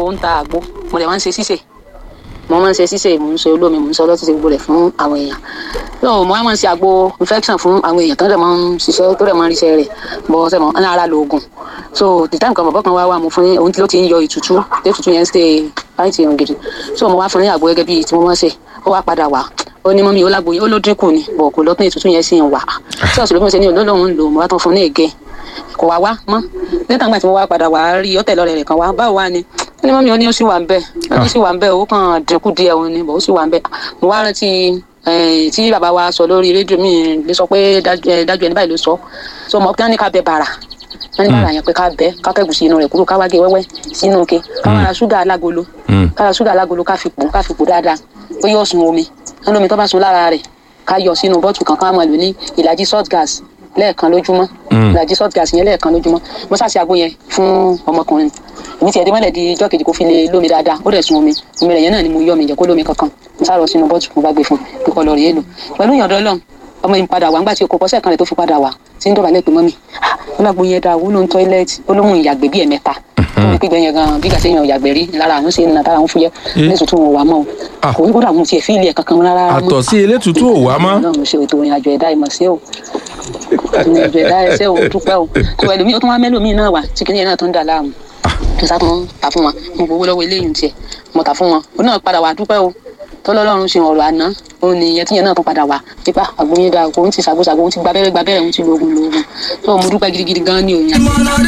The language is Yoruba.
ń ta àgbo mo dẹ̀ máa ń ṣe ṣíṣe mo máa ń ṣe ṣíṣe mo ń ṣe olómi mo ń ṣe ọlọ́tí ṣe gbogbo rẹ̀ fún àwọn èèyàn so mo máa ń ṣe àgbo infection fún àwọn èèyàn tó dẹ̀ máa ń ṣiṣẹ́ tó dẹ̀ máa ń ríṣẹ́ rẹ̀ bọ́ ṣe mọ́ ọ́nà ara lo oògùn so the time kan bọ̀bọ̀ kan wá wà mo fún ní òun tí ló ti ń yọ ìtútù tí ìtútù yẹn ń ṣe láìsí ìrùn gidi so mo wá fún ní àgbo gẹ́gẹ́ bíi tí mo máa ń ṣe ó wá padà wá ó ní mọ́mí ó lágbo yẹn ó ló dínkù ni bọ̀ kò lọ́tún ìtútù yẹn sì ń wà tí ọ̀sùn ló fi ṣe ní olólùwọ̀n ń lò mo wá tán fún ní ègé kò wá wá mọ́ nígbà tí mo wá padà wá rí ọ̀tẹ̀ lọ́rẹ̀ rẹ̀ kan wá báwo wá ni ó ní mọ́mí ó ní ó sì wà ń bẹ̀ ó ní ó sì wà ń bẹ̀ ó kàn dínkù díẹ̀ òun ni bọ̀ ó sì wà ń bẹ̀ mo wá rántí eh, tí bàbá wa sọ lórí rédíò mi lè sọ pé dájú eh, dájú ẹni báyìí ló sọ so mo kí wọn ní ká bẹ bàrà wọn ní bàrà yẹn pé ká bẹ ká kẹ́gùn sí inú rẹ̀ kúrò ká wá gé wẹ́wẹ́ sínú ke ká wá ra ṣúgà alágolo ká ra ṣúgà alágolo ká fi pò ká fi pò dáadáa ó yọ sun omi wọn lómi tó bá sun lára rẹ̀ ká yọ sínú bọ́ọ̀tù kan ká máa lò ní ìlàjì salt gas lẹ́ẹ̀kan lójúmọ́ ìlàjì salt gas yẹn lẹ́ẹ̀kan lójúmọ́ mo ṣàṣì àgbo yẹn fún ọmọkùnrin èmi tiẹ̀ dé mọ́lẹ̀ di ijọ́ kejì kó fi lè lómi dáadáa ó dẹ̀ sun omi omi rẹ̀ yẹn náà ni mo yọ mi jẹ́ kó lómi kankan mo sá lọ sínú bọ́ọ̀tù mo bá gbé fún un kíkọ́ lọ rèé lò pẹ̀lú ìyọ̀dọ̀ ọlọ́run ọmọ yìí padà wá ńgbà tí o kò pọ́sẹ̀ kan rẹ̀ tó fi padà wá tí ń dọ̀bálẹ̀ pé mọ́mì ó lágbo yẹn dáa wúlò ń tọ́ílẹ̀tì ó lóhùn ìyàgbẹ́ bíi ẹ̀mẹ́ta tó ní pípẹ́ yẹn gan bí gàṣẹ́ yẹn ìyàgbẹ́ rí lára àwọn ṣe ń na tára àwọn fúyẹ́ ní tuntun wọn wà mọ́ o Ah. kò ní kó dààmú tiẹ̀ fíìlì ẹ̀ kankan rárá mọ́ àtọ̀ sí elétùtù ò wá mọ́ náà mo ṣe ètò ìrìn àjò ẹ̀dá ìmọ̀ sí o ìrìn àjò ẹ̀dá ẹsẹ̀ o dúpẹ́ o tó ẹlòmíì ó tún wá mẹ́lòmíì náà wà tí kìnìyàn náà tó ń dà láàmú tó sá tún ta fún wọn mo gbowó lọ́wọ́ eléyìí tiẹ̀ mo tà fún wọn ó náà padà wà dúpẹ́ o tọ́lọ́lọ́run ṣe ọ̀rọ̀ àná òun ni ìyẹn tíyẹn náà tún padà wá pípa àgbóyè dáa kò ń ti ṣàgbóṣàgbó ń ti gbabẹ́rẹ́ gbabẹ́rẹ́ ń ti lo oògùn lo oògùn tó mo dúpẹ́ gidigidi gan ni òun yẹn. ìmọ̀lódé